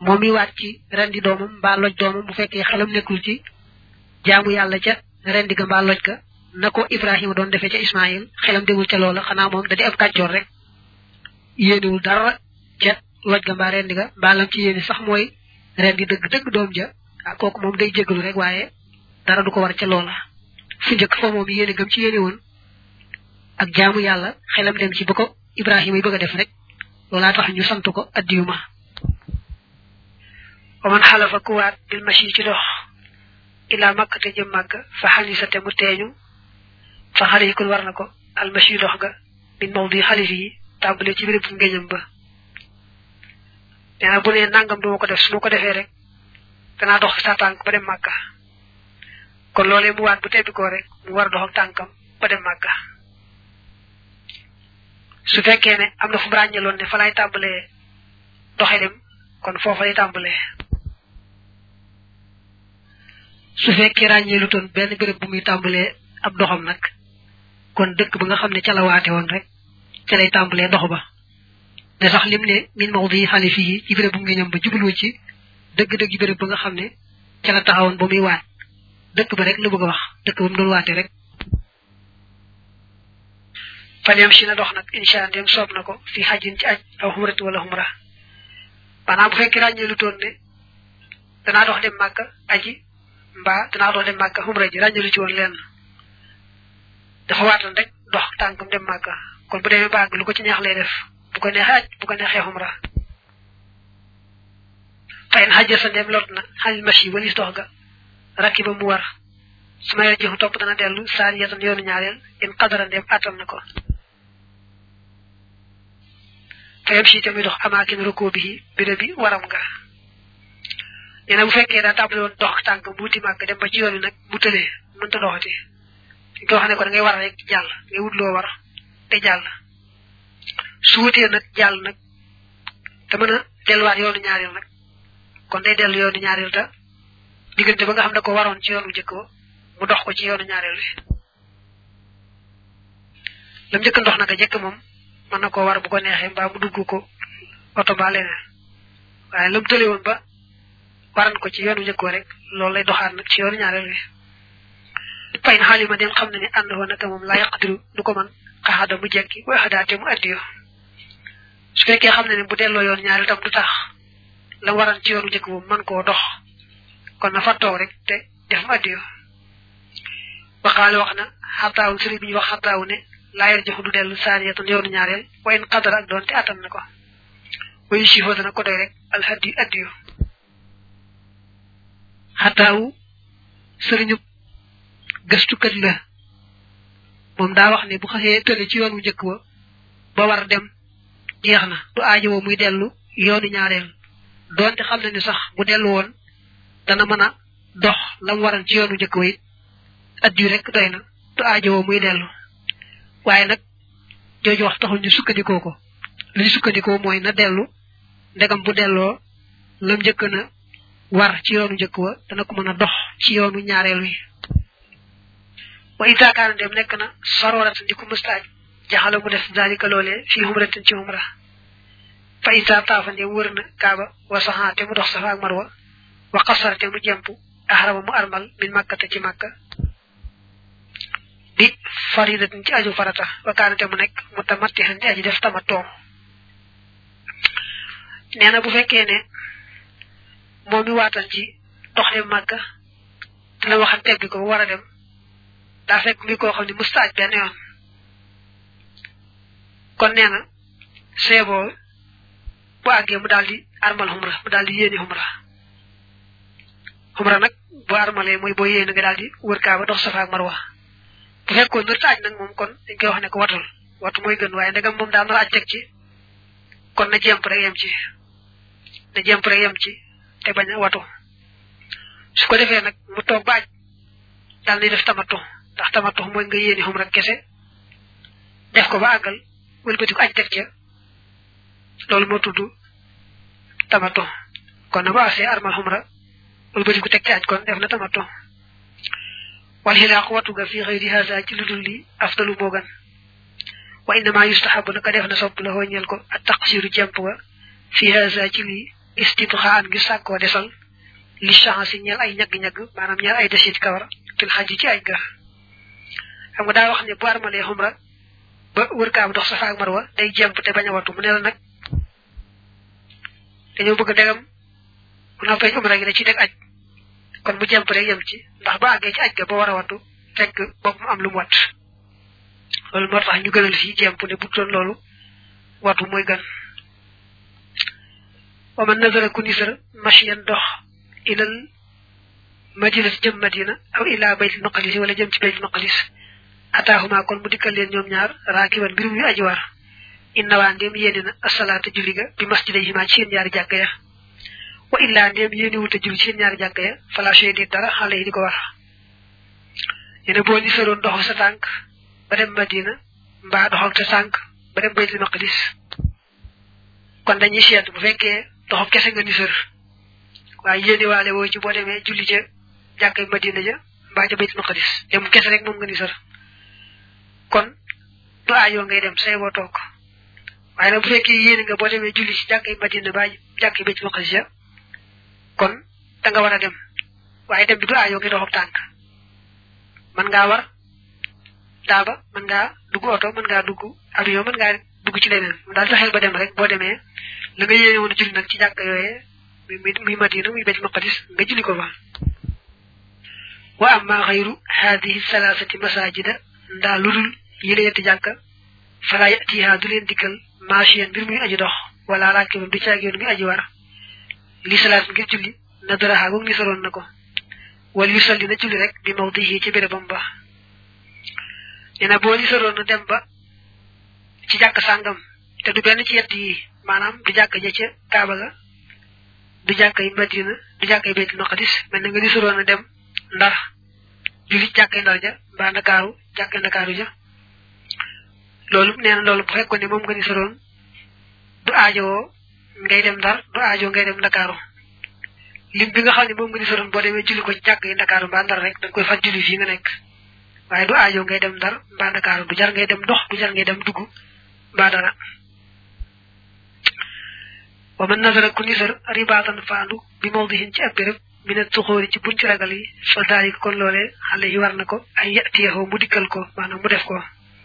moom mi waat ci rendi doomam mbaa loj doomam bu fekkee xelam nekkul ci jaamu yàlla ca rendi ga mbaa loj ga na ko ibrahima doon defee ca ismaïl xelam demul ca loola xanaa moom da di ab kàccoor rek yéenewul dara ca loj ga mbaa rendi ga mbaa lam ci yéene sax mooy rendi dëgg dëgg doom ja ah kooku moom day jégalu rek waaye dara du ko war ca loola fu njëkk fa moom yéene gëm ci yéene woon ak jaamu yàlla xelam dem ci ba ko ibrahima yi bëgg a def rek loolaa tax ñu sant ko addiyuma wa man xalafa ku waat bil machi ci dox ila makka te jëm màkk fa xalisa te mu teeñu fa xale yi kon war na ko al machi dox ga min mawdi xalif yi tàmbale ci béréb ngéñam ba nee na bu nee nangam du ma ko def su ma ko defee rek danaa dox sa tànk ba dem màkka kon loolee mu waat bu tebbi koo rek mu war a dox ak tànkam ba dem màkka su fekkee ne am na fu mu ràññeeloon ne fa lay tàmbalee doxe dem kon foofa lay tàmbalee su fekkee ràññeelu toon benn béréb bu muy tàmbalee ab doxam nag kon dëkk ba nga xam ne ca la waate woon rek ca lay tàmbalee dox ba ne sax lim ne min mawdi xalifi yi ci béréb bu nga ñëm ba jublu ci dëgg-dëgg béréb ba nga xam ne ca la taxawoon ba muy waat dëkk ba rek la bëgg a wax dëkk ba mu doon waate rek falem si na dox nag insha ndem soob na ko fi xajin ci aj aw xumrat wala xumra maanaam bu fekkee ràññee lu toon ne danaa dox dem màkka aji mbaa danaa dox dem màkka xumra ji ràññee lu ci woon lenn dafa waatan rek dox tànkam dem màkka kon bu demee bàgg lu ko ci neex lay def bu ko neexee aj bu ko neexee xumra fayin xajja sa ndem lot na xalil machi walis dox ga rakki ba mu war su ma jëfu topp dana dellu saari yatan yoonu ñaareel in qadara ndem attan na ko fayam si tamit dox amaakin roko bi béréb bi waram nga nee na bu fekkee daa tàmbali woon dox tànk bu wuti màgg dem ba ci yoon wi nag bu tëlee mënta doxati ko xam ne ko da ngay war rek jàll ngay wut loo war te jàll su wutee nag jàll nag te mën a delluwaat yoonu ñaareel nag kon day dellu yoonu ñaareel te diggante ba nga xam ne ko waroon ci yoonu njëkk ba mu dox ko ci yoonu ñaareel wi lam njëkk ndox naka jëkk moom mën na koo war bu ko neexee mbaa mu dugg ko oto mbaa leneen waaye lam tële woon ba waran ko ci yoonu njëkk rek loolu lay doxaat nag ci yoonu ñaareel wi payn xaalima dem xam ne ni ànd woon naka moom laa yaqdiru du ko man xaxada mu jekki way xadaate mu addiyo su fekkee xam ne ne bu delloo yoon ñaareel tam du tax la waran ci yoonu njëkk moom man koo dox kon na fa toog rek te def mu addiyo waxaale wax na xabtaawu sëriñ bi ñu wax xabtaawu ne laayar joxu du dellu saaniyatan yoonu ñaareel wayen xadara ak doon te attan na ko wayu sifoo dana ko doy rek alhaddi addiyo xataawu sëriñu gëstukat la moom daa wax ne bu xasee tële ci yoonu njëkk wa ba war dem jeex na du aajowoo muy dellu yoonu ñaareel doonte xam na ni sax bu dellu woon dana mën a dox lam waran ci yoonu njëkk wa it addiyu rek doy na du aajowoo muy dellu waaye nag jooju wax taxul ñu sukkandikoo ko li ñu sukkandikoo mooy na dellu ndegam bu delloo lam njëkk na war ci yoonu njëkk wa dana ko mën a dox ci yoonu ñaareel wi wa itaakaana dem nekk na saroratan di ko mustaaj jaxala mu def zalika loolee fii humratin ci humra fa ita taafa ndem wër na kaaba wa saxaa te mu dox safa ak marwa wa qasara te mu jemp ahrama mu armal min makkata ci makka bi faridatin ci aju farata wa kaana te mu nekk mu tamattihan di aji def tamatoo nee na bu fekkee ne moom mi waatal ci dox dem màkka te la waxan tegg ko ba war a dem daa fekk mi koo xam ne mustaaj benn yoon kon nee na seeboo bu àggee mu daal di armal xumra mu daal di yéeni xumra xumra nag boo armalee mooy boo yéeni nga daal di wër kaa ba dox safa ak marwa bu fekkoon nër ta aj nag moom kon dañ koy wax ne ko watul watu mooy gën waaye ndegam moom daal nar aj teg ci kon na jemp rek yem ci na jemp rek yem ci te bañ a watu su ko defee nag mu toog ba aj daal di def tamatu ndax tamatu mooy nga yéeni xumra kese def ko ba àggal wëlbati ko aj teg ca loolu moo tudd tamatu kon na ba asee armal xumra wëlbati ko teg ca aj kon def na tamatu wal xilaaq watu ga fi xëyri haza ci lu dul li afdalu moo gën wa innama yustahabu naka def na sopp la ñeel ko ak taqsiru jemp ga fi haza ci lii istitxaan ngir sàkkoo desal li chance yi ñeel ay ñagg-ñagg maanaam ñeel ay desit kawar fil xaj ci ay ga xam nga daa wax ne bu armalee xumra ba wër kaam dox safa ak marwa day jemp te bañ a wattu mu ne la nag dañoo bëgg degam bu noppee umra gi da ci teg aj kon mu jemp rek yem ci ndax ba àggee ci aj ga ba war a wattu fekk bopp mu am lu mu wat loolu moo tax ñu gënal fii jemp ne bu doon loolu wattu mooy gën wa man nazara ku nisar mashiyan dox ilal madina jëm madina aw ila baytil maqdis wala jëm ci baytil maqdis ataahuma kon mu dikkal leen ñoom ñaar raakiban mbir muy aji war inna waa ndéem yéene na asalaata julli ga bi masjidayhima ci seen ñaari jàkka ya wa illa ndéem yéene wut a julli ci seen ñaari jàkka ya fala shay di dara xale yi di ko war yene boo ni saroon doxal sa tànk ba dem madina mbaa doxal sa tànk ba dem baytul maqdis kon dañuy seet bu fekkee doxam kese nga ni sër waaye yéene waale woo ci boo demee julli ca jàkkay madina ja mbaa ca baytul maqdis dem kese rek moom nga ni sër kon du aajoo ngay dem say boo toog waaye nag bu fekkee yéene nga boo demee julli ci jàkkay madina ba jàkkay baytul maqdis ja kon da nga war a dem waaye dem bi du aajoo ngay doxam tànk mën ngaa war daaba mën ngaa dugg oto mën ngaa dugg avion mën ngaa dugg ci leneen daal fexeel ba dem rek boo demee la nga yéene woon a julli nag ci jàkk yooyee muy muy madina muy baytul maqdis nga julli ko fa wa amma xayru haadihi salaasati masajida ndaa ludul yi la yetti jàkka fala yatiha du leen dikkal machiyan mbir muy aji dox wala rakiban du caageen muy aji war li salaat ngir julli na daraxa goog ni soroon na ko wala yu salli na julli rek bi mawdihi ci bérébam ba nee na boo li soroon na dem ba ci jàkk sàngam te du benn ci yett yi maanaam du jàkk ja ca kaaba ga du jàkk yi madina du jàkk yi baytul maqdis mel na nga li soroon na dem ndar julli jàkkay ndar ja mbaa ndakaaru jàkkay ndakaaru ja loolu nee na loolu bu fekkoon ne moom nga ni soroon du aajowoo ngay dem ndar du aajoo ngay dem ndakaaru lim bi nga xam ne moom nga ni soroon boo demee julli ko ci jàkk yi ndakaaru mbaa ndar rek da nga koy fat julli fii nga nekk waaye du aajoo ngay dem ndar mbaa ndakaaru du jar ngay dem dox du jar ngay dem dugg mbaa dara wa man nazara ku nisar ribaatan faandu bi mawdihin ci ab béréb mina tuxóori ci bunti ragal yi fa daalika kon loolee xale yi war na ko ay yatiyahoo mu dikkal ko maanaam mu def ko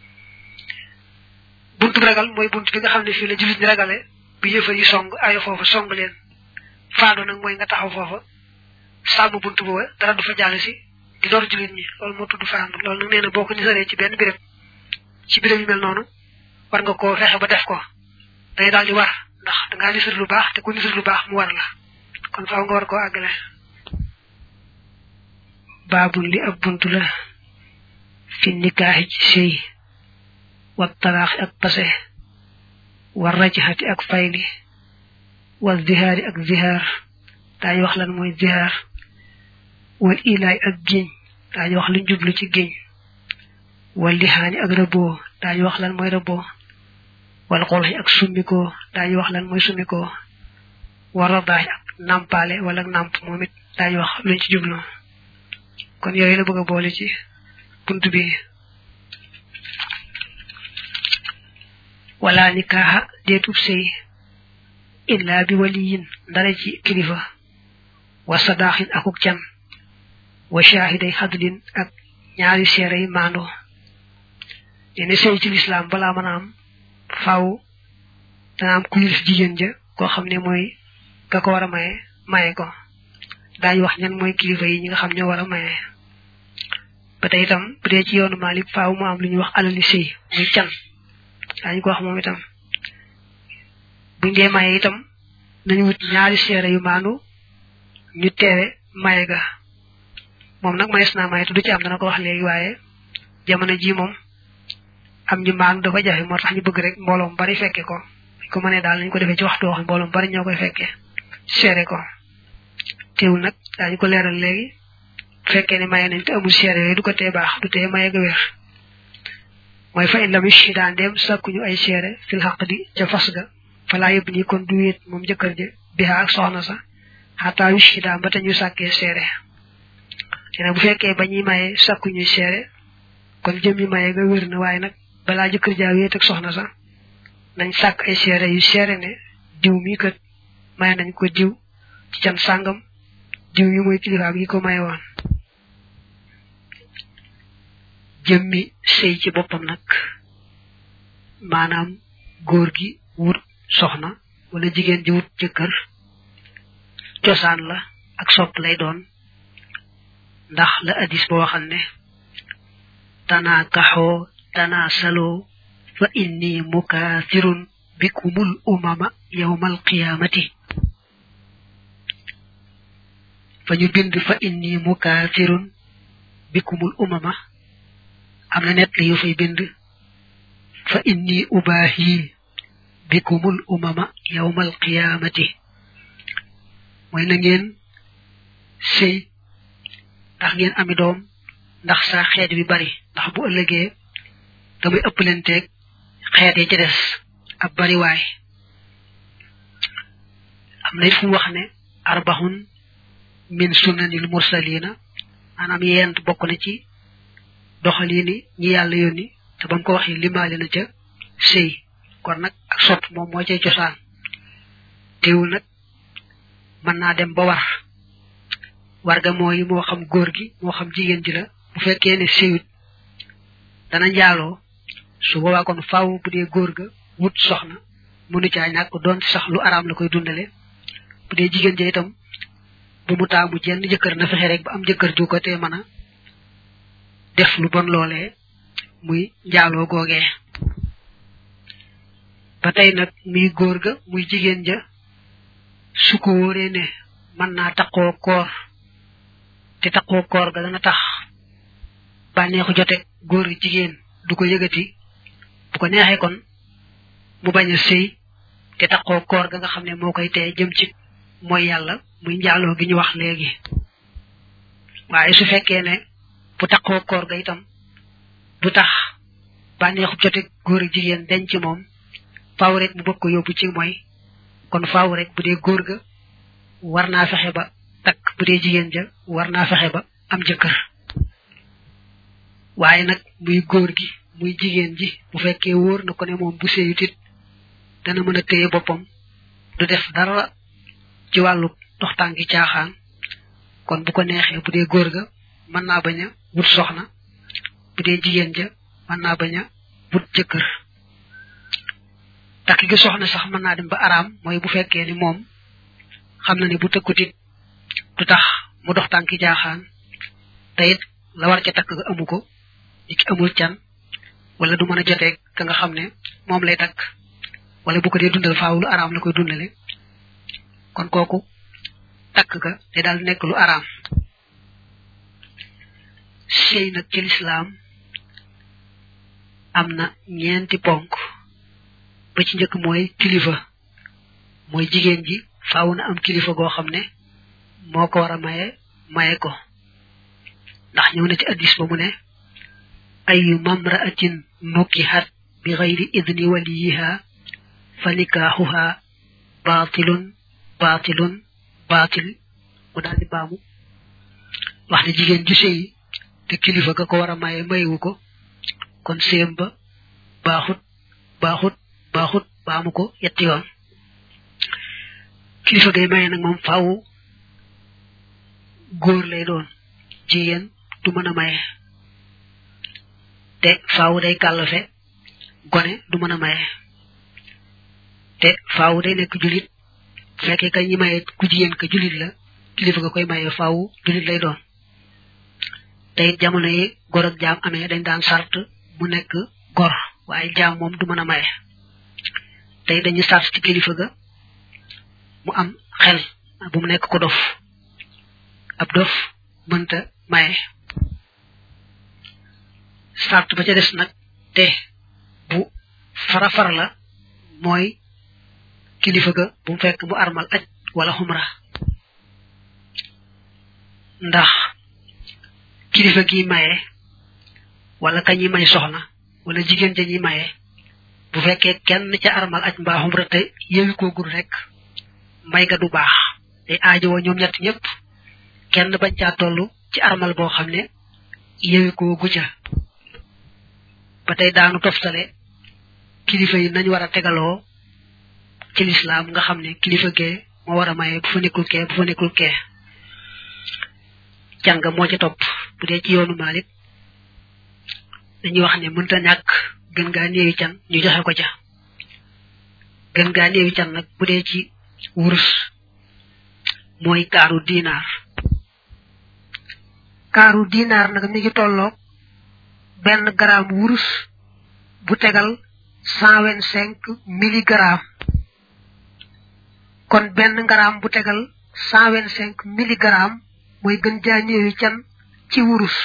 buntu ragal mooy bunt bi nga xam ne fii la jullit ñi ragale bi yëfar yi song ayo foofa song leen faandu nag mooy nga taxaw foofa sàmm bunt booba dara du fa jàll si di door jullit ñi loolu moo tudd faandu loolu nag nee na boo ko nisaree ci benn béréb ci béréb yu mel noonu war nga koo fexe ba def ko day daal di war ndax dangaa nisar lu baax te ku nisar lu baax mu war la kon faaw nga war koo àggale baabul li ab bunt la fi nikaaxi ci sëy wa talaaxi ak pase wa rajxati ak fayli wa zihaari ak zihaar daañu wax lan mooy zihaar wal ilaay ak géñ daañu wax luñ jublu ci géñ wal lixaani ak rëbboo daañu wax lan mooy rëbboo wal xolxi ak summikoo daañu wax lan mooy summikoo wa radaax ak nàmpaale wala nàmp moom it daañu wax luñ ci jublu kon yooyu la bëgg a boole ci bunt bi wala nikaaxa deetub sëy illa bi waliyin ndara ci kilifa wa sadaaxin akuk can wa shaahiday xadlin ak ñaari seere yi maando dene sëy ci lislaam balaa mën a am faaw dana am ku yilif jigéen ja koo xam ne mooy ka ko war a maye maye ko daañu wax ñan mooy kilifa yi ñi nga xam ñoo war a maye ba tey itam bu dee ci yoonu Maalik faaw mu am lu ñuy wax alali sëy muy can daañu ko wax moom itam buñ dee maye itam nañu wut ñaari seere yu maandu ñu teewe maye ga moom nag mayees naa maye te du ci am dana ko wax léegi waaye jamono ji moom am ñu maandu dafa jafe moo tax ñu bëgg rek mbooloom bari fekke ko buñ ko mënee daal nañu ko defee ci waxtu wax mbooloom bari ñoo koy fekke seere ko teewul nag daañu ko leeral léegi fekkee ne maye nañ te amul seere yooyu du ko tee baax du tee maye ga wér mooy fa in lam yushhidaan dem sàkkuñu ay seere fil xaq di ca fas ga falaa yëbb nii kon du wéet moom jëkkër ja bihaa ak soxna sa xataa yushhidaan ba te ñu sàkkee seere dina bu fekkee ba ñuy maye sàkkuñuy seere kon jëmmi maye ga wér na waaye nag balaa jëkkër jaa wéet ak soxna sa nañ sàkk ay seere yu seere ne diw mi kat may nañ ko diw ci can sàngam diw yi mooy kilifaam yi ko maye woon jëmmi sëy ci boppam nag maanaam góor gi wut soxna wala jigéen ji wut jëkkër cosaan la ak sopp lay doon ndax la hadis ba waxal ne tanaa kaxoo tanaa saloo fa inni mukathirun bikumul umama yawmal qiyamati fa ñu bind fa inni mukathirun bikumul umama am na net yu fay bind fa inni ubahi bikumul umama yawmal qiyamati mooy na ngeen sëy ndax ngeen ami doom ndax sa xeet bi bari ndax bu ëllëgee damay ëppalenteeg xeet yi ci des ab bari waay am na it fu wax ne arbahun min sunnanil mursalina maanaam yent bokk na ci doxalini ñi yàlla yónni te ba mu ko waxee limaale na ca sëy kon nag ak sot moom moo cay cosaan teewul nag mën naa dem ba war warga mooy moo xam góor gi moo xam jigéen ji la bu fekkee ne sëyut dana njaaloo su boobaa kon faaw bu dee góor ga wut soxna mënu caa ñàkk doon sax lu araam la koy dundale bu dee jigéen ja itam bu mu taamu jenn jëkkër na fexe rek ba am jëkkër ju ko te mën a def lu bon loolee muy njaaloo googee ba tey nag muy góor ga muy jigéen ja su ko wóoree ne mën naa taqoo koor te taqoo koor ga dana tax bànneexu jote góor jigéen du ko yëgati bu ko neexee kon mu bañ a sëy te taqoo koor ga nga xam ne moo koy tee jëm ci mooy yàlla muy njaaloo gi ñu wax léegi waaye su fekkee ne bu taqoo koor ga itam du tax bànneexu jote góor jigéen denc ci moom faaw rek mu bëgg ko yóbbu ci mooy kon faaw rek bu dee góor ga war naa fexe ba takk bu dee jigéen ja war naa fexe ba am jëkkër waaye nag muy góor gi muy jigéen ji bu fekkee wóor na ko ne moom bu séyut it dana mën a téye boppam du def dara ci wàllu dox tànki caaxaan kon bu ko neexee bu dee góor ga mën naa bañ a wut soxna bu dee jigéen ja mën naa bañ a wut jëkkër takk gi soxna sax mën naa dem ba araam mooy bu fekkee ni moom xam na ne bu tëkkutit du tax mu dox tànki jaaxaan te it la war ca takk ga amu ko ni ki amul can wala du mën a jotee ka nga xam ne moom lay takk wala bu ko dee dundal faaw lu araam la koy dundale kon kooku takk ga te daal nekk lu araam sëy nag ci lislaam am na ñeenti ponk ba ci njëkk mooy kilifa mooy jigéen ji faaw na am kilifa goo xam ne moo ko war a maye maye ko ndax ñëw na ci addis ba mu ne ayu mamraatin nukihat bi xayri idni waliyiha fa nikaaxuha baatilun baatilun baatil mu daal di baamu wax ne jigéen ju sëy te kilifa ga ko war a maye mayewu ko kon séem ba baaxut baaxut baaxut baamu ko yetti yoon kilifa gay maye nag moom faaw góor lay doon jigéen du mën a maye te faaw day kàllafe gone du mën a maye te faaw day nekk julit bu fekkee ka ñi maye ku jigéen ka julit la kilifa ga koy maye faaw julit lay doon te it jamono yi gor ak jaam amee dañ daan sart mu nekk gor waaye jaam moom du mën a maye tey dañu sart ci kilifa ga mu am xel bu mu nekk ko dof ab dof mënta maye sart ba ca des nag te bu fara far la mooy kilifa ga bu mu fekk mu armal aj wala xumra ndax kilifa gi maye wala kañi may soxna wala jigéen ja ñi maye bu fekkee kenn ca armal aj mbaa xumra te yewi ko gul rek may ga du baax day aajowoo ñoom ñett ñëpp kenn bañ caa toll ci armal boo xam ne yewi ko guja ba tey daanu toftale kilifa yi nañ war a tegaloo ci lislaam nga xam ne kilifa gee moo war a maye bu fa nekkul kee bu fa nekkul kee can nga moo ci topp bu dee ci yoonu Malik dañuy wax ne mënta ñàkk gën gaa néewi can ñu joxe ko ca gën gaa néewi can nag bu dee ci wurus mooy kaaru dinaar kaaru dinaar nag mi ngi tolloog benn gramme wurus bu tegal cent vingt cinq milligrammes kon benn gramme bu tegal cent vingt cinq milligrammes mooy gën jaa néewi can ci wurus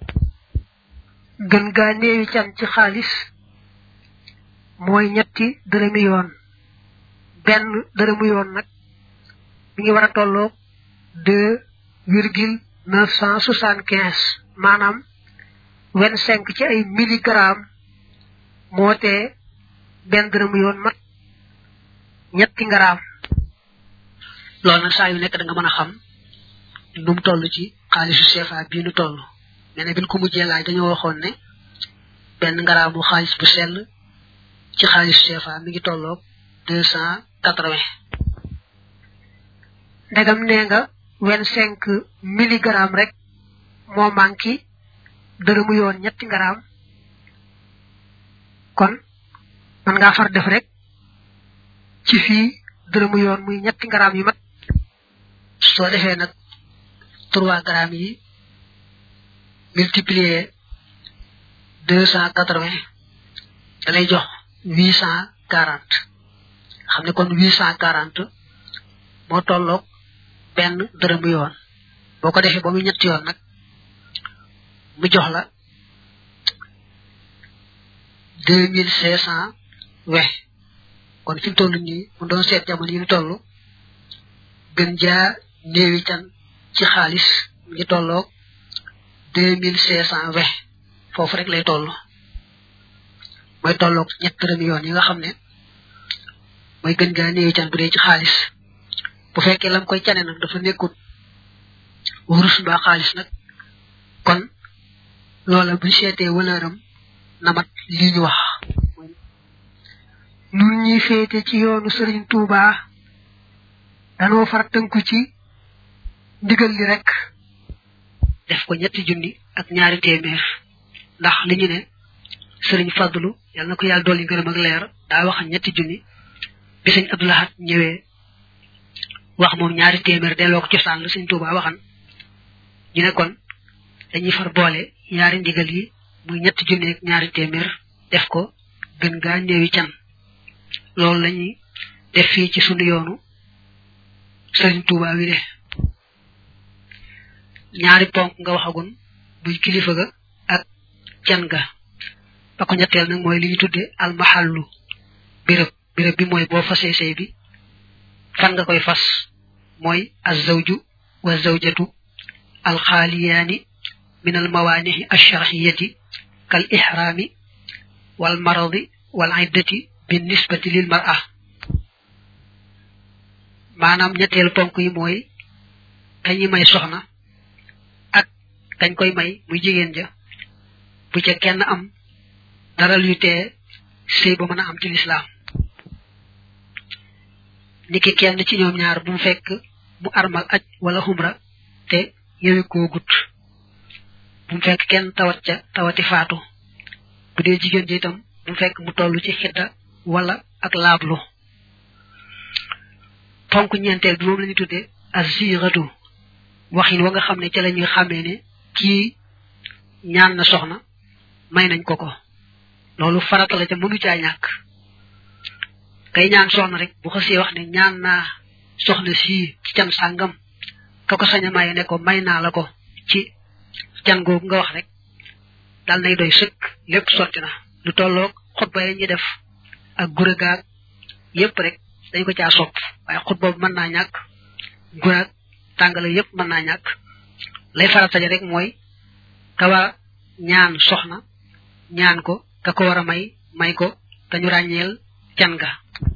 gën gaa néewi can ci xaalis mooy ñetti dërëmi yoon benn dërëmu yoon nag mi ngi war a tolloog deux virgule neuf cent soixante quinze maanaam vingt cinq ci ay milligrammes moo tee benn dërëmu yoon mat ñetti ngaraam loolu nag saa yu nekk da nga mën a xam nu mu toll ci xaalisu CFA bii nu toll nee na bin ko mujjee laaj dañoo waxoon ne benn ngaraamu xaalis bu sell ci xaalisu CFA mi ngi tolloog deux cent quatre-vingts ndegam nee nga vingt cinq milligrammes rek moo manqué dërëmu yoon ñetti ngaraam kon man ngaa far def rek ci fii dërëmu yoon muy ñetti ngaraam yu mat soo defee nag trois grammes yi multiplier deux cent quatre-vingts da lay jox huit cent quarante xam ne kon huit cent quarante moo tolloog benn dërëmu yoon boo ko defee ba muy ñetti yoon nag mu jox la deux mille cinq cent vingt kon fi mu toll nii mu doon seet jamono yi ñu toll gën jaa néewi can ci xaalis mi ngi tolloog deux mille cinq cent vingt foofu rek lay toll mooy tolloog ñett dërëmi yoon yi nga xam ne mooy gën gaa néewi can bu dee ci xaalis bu fekkee lam koy cane nag dafa nekkut wurus mbaa xaalis nag kon loola buñ seetee wëlëram namat lii ñu wax nun ñi féete ci yoonu sëriñ Touba danoo far tënku ci ndigal li rek def ko ñetti junni ak ñaari téeméer ndax li ñu ne sëriñ Fadlu yàlla na ko yàlla dolli ngërëm ak leer daa wax ñetti junni bi sëñ Abdou Lahad ñëwee wax moom ñaari téeméer delloo ko cosaan la sëñ Touba waxan ñu ne kon dañuy far boole ñaari ndigal yi muy ñetti junni ak ñaari téeméer def ko gën gaa néewi can loolu lañuy def fii ci sunu yoonu sëriñ Touba wi de ñaari ponk nga waxagun muy kilifa ga ak can ga ba ko ñetteel nag mooy li ñu tudde almahallu béréb béréb bi mooy boo fasee sëy bi fan nga koy fas mooy azawju wa zawjatu alxaaliyaani min almawaanihi alsharxiyati kal ixraami wal maradi wal iddati bi nisbati lil mar'a maanaam ñetteel ponk yi mooy kañi may soxna ak kañ koy may muy jigéen ja bu ca kenn am dara luy tee sëy ba mën a am ci lislaam niki kenn ci ñoom ñaar bu mu fekk mu armal aj wala xumra te yewi koo gut bu mu fekk kenn tawat ca tawati faatu bu dee jigéen ji itam bu mu fekk mu toll ci xidda wala ak laablu ponk ñeenteel bi moom la ñu tuddee aziratu waxin wa nga xam ne ca la ñuy xàmmee ne kii ñaan na soxna may nañ ko ko loolu farata la ca mënu caa ñàkk kay ñaan soxna rek bu xasee wax ne ñaan naa soxna sii ci can sàngam ka ko sañ a maye ne ko may naa la ko ci can googu nga wax rek dal nay doy sëkk lépp sotti na lu tolloog xutba yi ñuy def ak gure gaag yépp rek dañ ko caa sopp waaye xutba bu mën naa ñàkk guraag tàngale yépp mën naa ñàkk lay farata ja rek mooy ka war ñaan soxna ñaan ko ka ko war a may may ko te ñu ràññeel can ga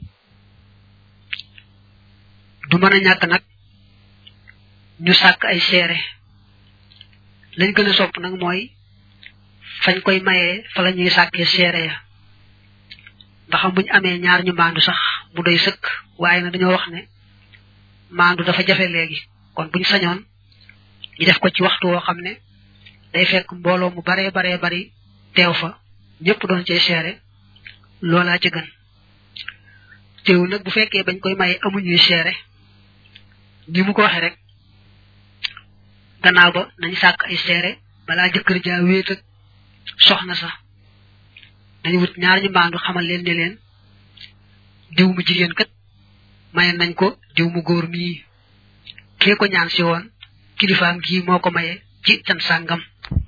du mën a ñàkk nag ñu sàkk ay seere lañ gën a sopp nag mooy fañ koy mayee fa la ñuy sàkkee seere ya ndax buñ amee ñaar ñu maandu sax mu doy sëkk waaye nag dañoo wax ne maandu dafa jafe léegi kon buñ sañoon ñu def ko ci waxtu woo xam ne day fekk mbooloo mu baree baree bari teew fa ñëpp doon cee seere loolaa ci gën teew nag bu fekkee bañ koy maye amuñuy seere ni mu ko waxee rek gannaaw ba nañ sàkk ay seere balaa jëkkër jaa wéet ak soxna sax dañu wut ñaar ñu mbaandu xamal leen ne leen diw mu jigéen kat maye nañ ko diw mu góor mii kee ko ñaan si woon kilifaam gii moo ko maye ci can sàngam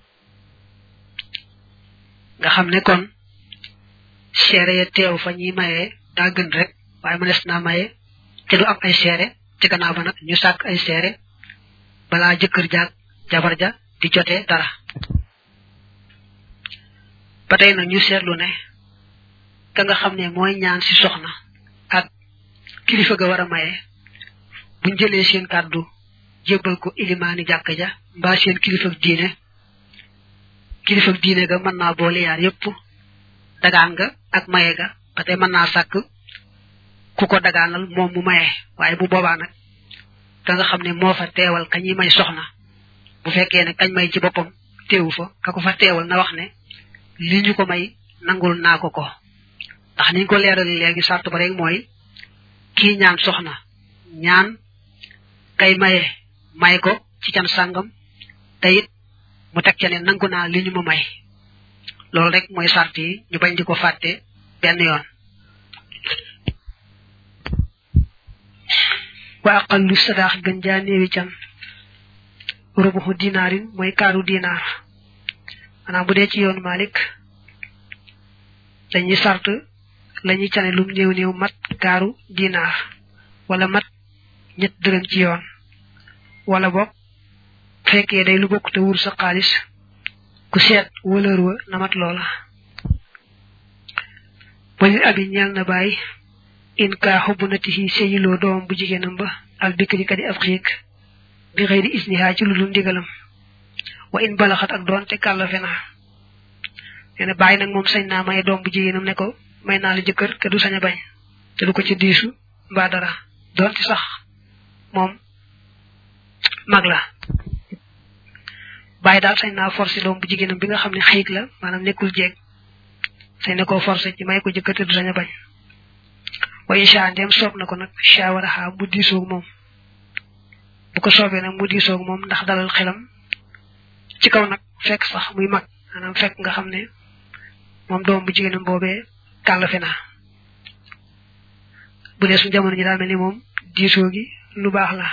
nga xam ne kon seere ya teew fa ñuy mayee daa gën rek waaye mënees naa maye te du am ay seere ci gannaaw ba nag ñu sàkk ay seere balaa jëkkër jaag jabar ja di jotee dara ba tey nag ñu seetlu ne ka nga xam ne mooy ñaan si soxna ak kilifa ga war a maye buñ jëlee seen kàddu jébbal ko ilimaani jàkk ja mbaa seen kilifa diine kilifa diine ga mën naa boole yaar yépp dagaan ga ak maye ga ba tey mën naa sàkk ku ko dagaanal moom mu maye waaye bu boobaa nag ka nga xam ne moo fa teewal ka ñuy may soxna bu fekkee ne kañ may ci boppam teewu fa ka ko fa teewal na wax ne li ñu ko may nangul naa ko ko ndax niñ ko leeral léegi sart ba rek mooy kii ñaan soxna ñaan kay maye may ko ci can sàngam te it mu teg ca ne nangu naa li ñu ma may loolu rek mooy sart yi ñu bañ di ko fàtte benn yoon wa aqallu sadaax gën jaa néewi can rubuxu dinaarin mooy kaaru dinaar maanaam bu dee ci yoonu Malik dañuy sart lañuy cane lum néew néew mat kaaru dinaar wala mat ñett dërëm ci yoon wala boog fekkee day lu bokk te wur sa xaalis ku seet wëlër wa na mat loola walil abi ñeel na bàyyi in kaa xubbu natihi seyiloo doom bu jigéenam ba al bikri kadi ab xiig bi xëy di isnihaa ci lu dul ndigalam wa in balaxat ak doon te kàllafe na nee na bàyyi nag moom sañ naa may doom bu jigéenam ne ko may naa la jëkkër te du sañ a bañ te du ko ci diisu mbaa dara doonte sax moom mag la bàyyi daal sañ naa forcé doom bu jigéenam bi nga xam ne xiig la maanaam nekkul jeeg sañ na koo forcé ci may ko jëkkër te du sañ a bañ wa insha ndem soob na ko nag shawaraha mu diisoog moom bu ko soobee nag mu diisoog moom ndax dalal xelam ci kaw nag fekk sax muy mag maanaam fekk nga xam ne moom doom bu jigéenam boobee kàllafe na bu dee suñu jamono ji daal mel ni moom diisoo gi lu baax la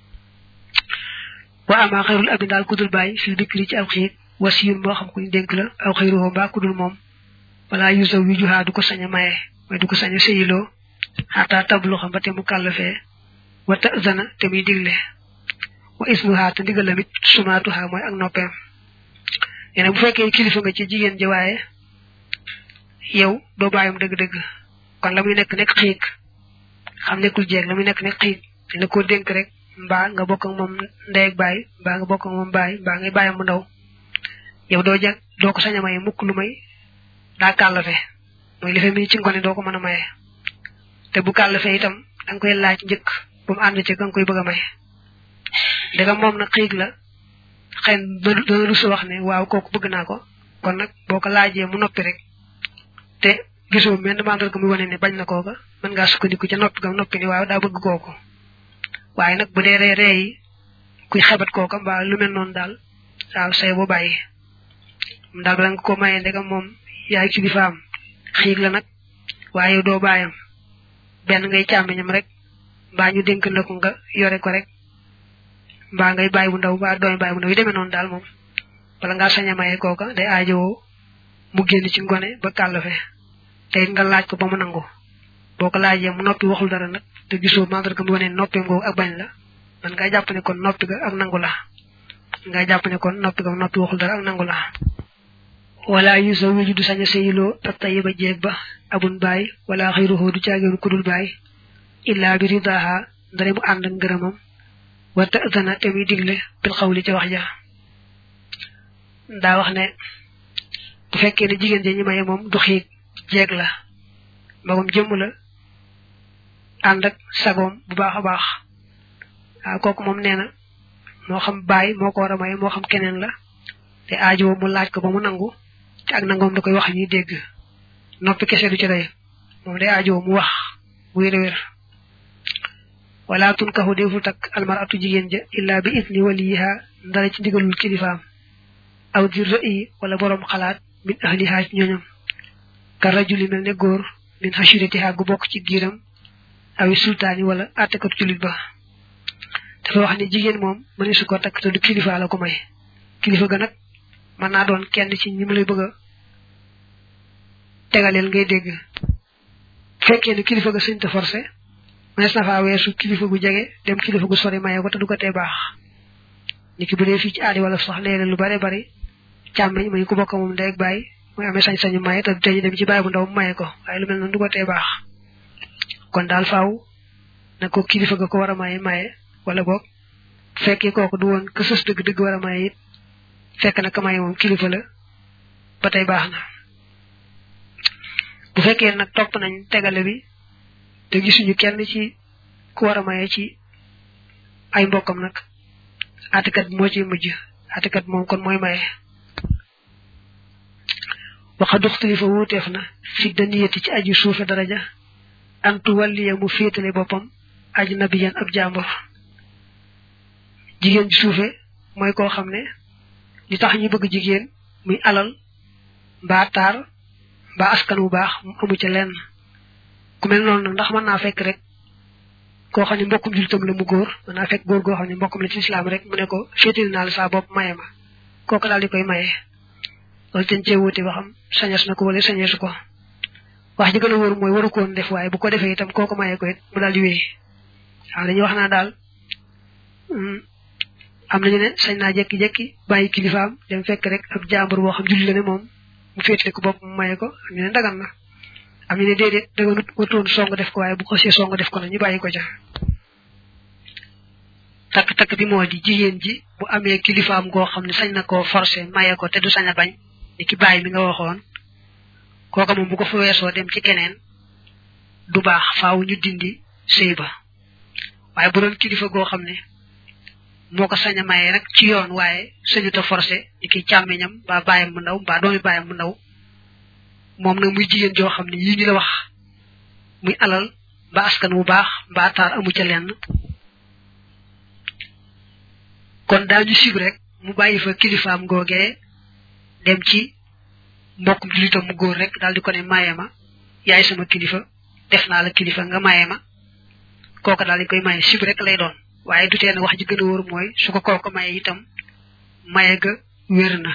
wa ama xayrul abi daal kudul bàyyi fil bikri ci aw xiig wasiyun moo xam kuñ dénk la aw xayruhu mbaa kudul moom wala yusa wi juhaa du ko sañ a maye mooy du ko sañ a sëyiloo xataa tablu xam ba te mu kàllafee wa tazana te muy digle wa ismuha te ndigalamit sumaatuha mooy ak noppeem yene bu fekkee kilifa nga ci jigéen ji waaye yow doo bàyyam dëgg-dëgg kon la muy nekk nekk xiig xam nekkul jeeg la muy nekk nekk xiig dina ko dénk rek mbaa nga bokk ak moom ndey ak baay mbaa nga bokk ak moom baay mbaa ngay bàyyam mu ndaw yow doo jag doo ko sañ a maye mukk lu may daa kàllafe mooy li fe mi ci ngone doo ko mën a maye te bu kàllafe itam da nga koy laaj njëkk bu mu ànd ci ka nga koy bëgg a maye ndegam moom nag xiig la xëy na dana rus wax ne waaw kooku bëgg naa ko kon nag boo ko laajee mu noppi rek te gisoo menn mandal ko muy wane ne bañ na kooka mën ngaa sukkandiku ca noppi gam noppi ni waaw daa bëgg kooku waaye nag bu dee ree ree yi kuy xebat kooka mbaa lu mel noonu daal waaw say bu bàyyi daal bala nga ko mayee ndegam moom yaay kilifaam xiig la nag waaye doo bàyyam benn ngay càmmiñam rek mbaa ñu dénk la ko nga yore ko rek mbaa ngay bàyyi bu ndaw mbaa doomi bàyyi bu ndaw yi demee noonu daal moom wala ngaa sañ a maye kooka day aajowoo mu génn ci ngone ba kàllafe te it nga laaj ko ba mu nangu boo ko laajee mu noppi waxul dara nag te gisoo mandarga mu wane noppeem googu ak bañ la man ngaa jàpp ne kon noppi ga ak nangu la nga jàpp ne kon noppi ga noppi waxul dara ak nangu la wala yusa wiju du sañ a seyiloo ak tayiba jeeg ba abun baay wala xayruhoo du caageenu kudul baay illa bi ridaha ndare mu ànd ak ngërëmam wa ta'zana te muy digle bil xawli ca wax ja daa wax ne bu fekkee ne jigéen ja ñi maye moom du xiig jeeg la magum jëmm la ànd ak sagoom bu baax a baax waaw kooku moom nee na moo xam bàyyi moo ko war a may moo xam keneen la te aajo mu laaj ko ba mu nangu te ak nangoom da koy wax ñuy dégg noppi kese du ci doy moom day aajo mu wax bu wér wér wala tunkahu defu takk almaratu jigéen ja illa bi idni waliha ndara ci ndigalul kilifaam aw di rëyi wala borom xalaat min ahliha ci ñooñam ka rajuli mel ne góor min hashiratiha gu bokk ci giiram awi sultaani wala àttekatu julit ba dafa wax ne jigéen moom mëne su ko takk te du kilifa la ko may kilifa ga nag mën naa doon kenn ci ñi mu lay bëgg a tegaleel ngay dégg fekkee ne kilifa ga sëñ te forcé mënees na faa weesu kilifa gu jege dem kilifa gu sori maye ko te du ko tee baax ni ki bu dee fii ci aadi wala sax léeg lu bare bari càmmeñ muy ku bokk moom ndey ak bàyyi muy amee sañ-sañu maye te du tee ñu dem ci bàyyi bu ndaw mu maye ko waaye lu mel noonu du ko tee baax kon daal faaw na ko kilifa ga ko war a maye maye wala boog fekkee kooku du woon ka sës dëgg-dëgg war a maye it fekk na ka maye moom kilifa la ba tey baax na bu fekkee nag topp nañ tegale bi te gisuñu kenn ci ku war a maye ci ay mbokkam nag atikat moo ci mujj atikat moom kon mooy maye waxa duxtalifa wuuteef na fi daniyati ci aju suufe daraja antu walliya mu féetale boppam aji nabiyan ab jàmbur jigéen ji suufe mooy koo xam ne li tax ñu bëgg jigéen muy alal mbaa taar mbaa askan wu baax mu amu ca lenn ku mel noonu nag ndax mën naa fekk rek koo xam ne mbokkum jullitam la mu góor mën naa fekk góor goo xam ne mbokkum la ci islam rek mu ne ko féetali naa la saa bopp maye ma kooku daal di koy maye loolu ten cee wuute ba xam sañes na ko wala sañeesu ko wax ji gën a wóor mooy waru koon def waaye bu ko defee itam kooku maye ko it mu daal di wéy waaw dañuy wax naa daal am nañu ne sañ naa jekki-jekki bàyyi kilifaam dem fekk rek ab jàmbur boo xam julli la ne moom mu féetale ko bopp mu maye ko am ñu ne dagan na am ñu ne déedéet daganut watoon song def ko waaye bu ko see song def ko na ñu bàyyi ko ca takk-takk bi moo di jigéen ji bu amee kilifaam goo xam ne sañ na koo forcé maye ko te du sañ a bañ ni ki bàyyi mi nga waxoon kooka moom bu ko fa weesoo dem ci keneen du baax faaw ñu dindi sëy ba waaye bu doon kilifa goo xam ne moo ko sañ a maye rek ci yoon waaye sañut a forcé ni ki càmmiñam mbaa bàyyam bu ndaw mbaa doomi bàyyam bu ndaw moom nag muy jigéen joo xam ne yii ñu la wax muy alal mbaa askan wu baax mbaa taar amu ca lenn kon daañu sib rek mu bàyyi fa kilifaam googee dem ci mbokkum julitam mu góor rek daal di ko ne maye ma yaay sama kilifa def naa la kilifa nga maye ma kooka daal di koy maye sib rek lay doon waaye du tee ne wax ji gën a wóor mooy su ko kooka maye itam maye ga wér na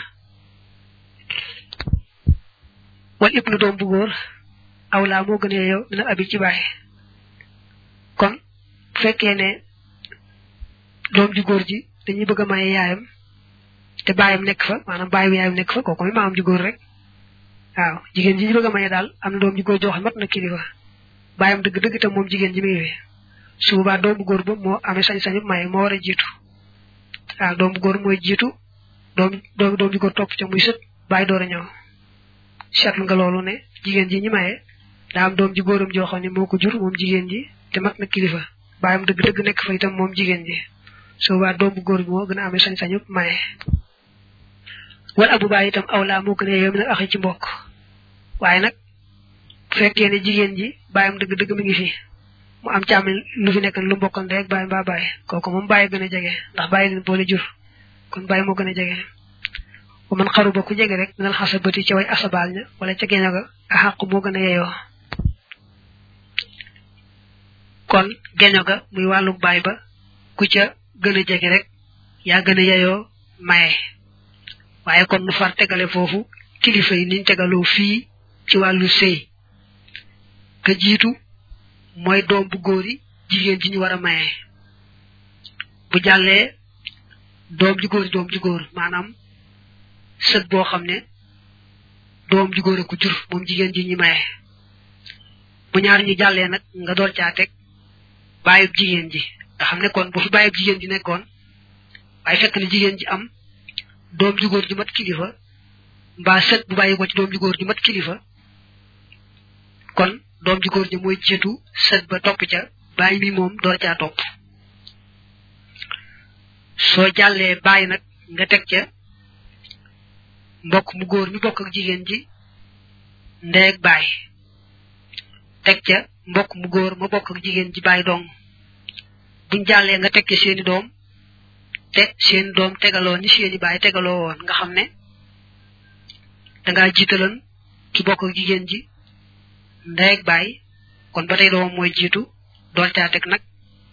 wal ibnu doom bu góor awlaa moo gën a yow dina abi ci bàyyi kon bu fekkee ne doom ji góor ji dañuy bëgg a maye yaayam te baayam nekk fa maanaam baayu yaayam nekk fa kooku mooy maam ji góor rek waaw jigéen ji ñu bëgg a maye daal am na doom ji góor joo xam mat na kilifa baayam dëgg-dëgg te moom jigéen ji muy wee su boobaa doom bu góor ba moo amee sañ-sañu maye moo war a jiitu waaw doom bu góor mooy jiitu doom doom doom ji góor topp ca muy sët bàyyi door a ñëw seetlu nga loolu ne jigéen ji ñi maye daa am doom ji góoram joo xam ne moo ko jur moom jigéen ji te mat na kilifa baayam dëgg-dëgg nekk fa itam moom jigéen ji su boobaa doom bu góor bi moo gën a amee sañ-sañu maye wala abu baay itam awlaa moo gën a yow mi nag axi ci mbokk waaye nag bu fekkee ne jigéen ji baayam dëgg-dëgg mi ngi fi mu am càmm lu fi nekk lu mbokkal rek bàyyi mbaa bàyyi kooku moom bàyyi gën a jege ndax bàyyi leen boole jur kon bàyyi moo gën a jege bu man xaru ba ku jege rek minal xasabati ca way asabaal ña wala ca geño ga a xàqu moo gën a yeyoo kon geño ga muy wàllu baay ba ku ca gën a jege rek yaa gën a yeyoo maye waaye kon nu far tegale foofu kilifa yi niñ tegaloo fii ci wàllu sëy ka jiitu mooy doom bu góor yi jigéen ji ñu war a maye bu jàllee doom ju góor doom ju góor maanaam sët boo xam ne doom ju góor a ko jur moom jigéen ji ñu maye bu ñaar ñu jàllee nag nga door caa teg bàyyib jigéen ji nga xam ne kon bu fi bàyyib jigéen ji nekkoon waaye fekk ne jigéen ji am doom ju góor ju mat kilifa mbaa sët bu bàyyi ko ci doom ju góor ju mat kilifa kon doom ju góor ji mooy jiitu sët ba topp ca bàyyi mi moom door caa topp soo jàllee bàyyi nag nga teg ca mbokk mu góor mi bokk ak jigéen ji ndey ak baay teg ca mbokk mu góor ma bokk ak jigéen ji baay dong buñ jàllee nga teg ca seeni doom te seeni doom tegaloo ni seeni baay tegaloo woon nga xam ne dangaa jiitaloon ki bokk ak jigéen ji ndey ak baay kon ba tey doomam mooy jiitu dool caa teg nag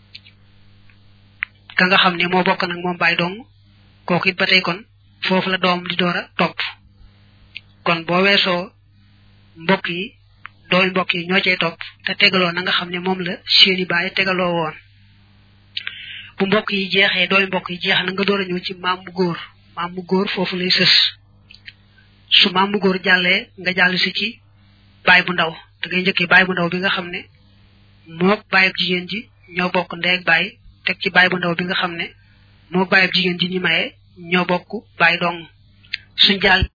ka nga xam ne moo bokk nag moom baay dong kooku it ba tey kon foofu la doom di door a topp kon boo weesoo mbokk yi doomi mbokk yi ñoo cay topp te tegaloo na nga xam ne moom la seeni baay tegaloo woon bu mbokk yi jeexee doomi mbokk yi jeex na nga door a ñëw ci maam mu góor maam mu góor foofu lay sës su maam mu góor jàllee nga jàll si ci baay bu ndaw da ngay njëkkee baay bu ndaw bi nga xam ne mook baayab jigéen ji ñoo bokk ndey ak baay teg ci baay bu ndaw bi nga xam ne mook baayab jigéen ji ñi maye ñoo bokk baay dong suñ jàll